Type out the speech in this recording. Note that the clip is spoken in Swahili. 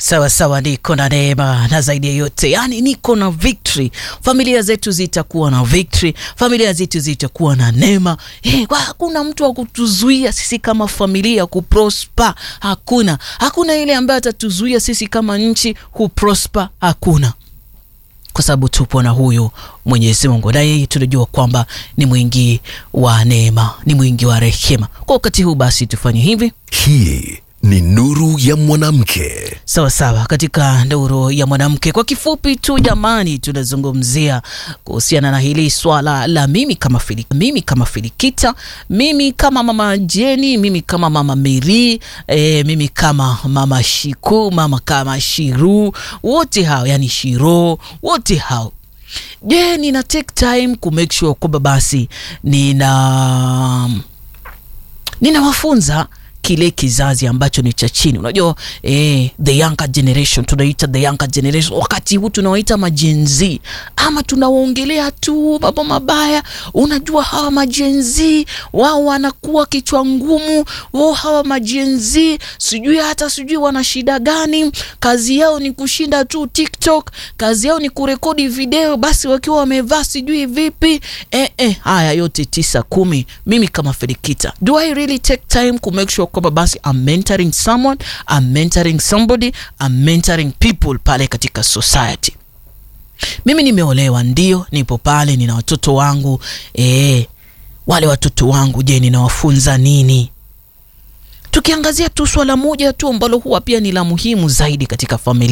Sawa sawa, niko na neema na zaidi ya yote, yani niko na victory. Familia zetu zitakuwa na victory, familia zetu zitakuwa na neema. Eh, hakuna mtu wa kutuzuia sisi kama familia kuprosper, hakuna. Hakuna ile ambaye atatuzuia sisi kama nchi kuprosper, hakuna kwa sababu tupo na huyu Mwenyezi Mungu, na yeye tunajua kwamba ni mwingi wa neema, ni mwingi wa rehema. Kwa wakati huu basi tufanye hivi Hii ni nuru ya mwanamke. sawa sawa, katika nuru ya mwanamke. Kwa kifupi tu jamani, tunazungumzia kuhusiana na hili swala la mimi kama Fili, mimi kama Filikita, mimi kama mama Jeni, mimi kama mama Meri, e, mimi kama mama Shiku, mama kama Shiru, wote hao yani Shiro, wote hao je, nina take time ku make sure kwamba basi nina ninawafunza kile kizazi ambacho ni cha chini. Unajua eh, the younger generation tunaita the younger generation, wakati huu tunawaita majenzi ama tunawaongelea tu mambo mabaya. Unajua hawa majenzi wao wanakuwa kichwa ngumu, wao hawa majenzi sijui hata sijui wana shida gani, kazi yao ni kushinda tu TikTok, kazi yao ni kurekodi video basi wakiwa wamevaa sijui vipi. Eh, eh, haya yote tisa kumi, mimi kama Felikita, do I really take time ku make sure kwamba basi I'm mentoring someone, I'm mentoring somebody, I'm mentoring people pale katika society. Mimi nimeolewa, ndio nipo pale, nina watoto wangu eh, wale watoto wangu, je, ninawafunza nini? Tukiangazia tu swala moja tu ambalo huwa pia ni la muhimu zaidi katika familia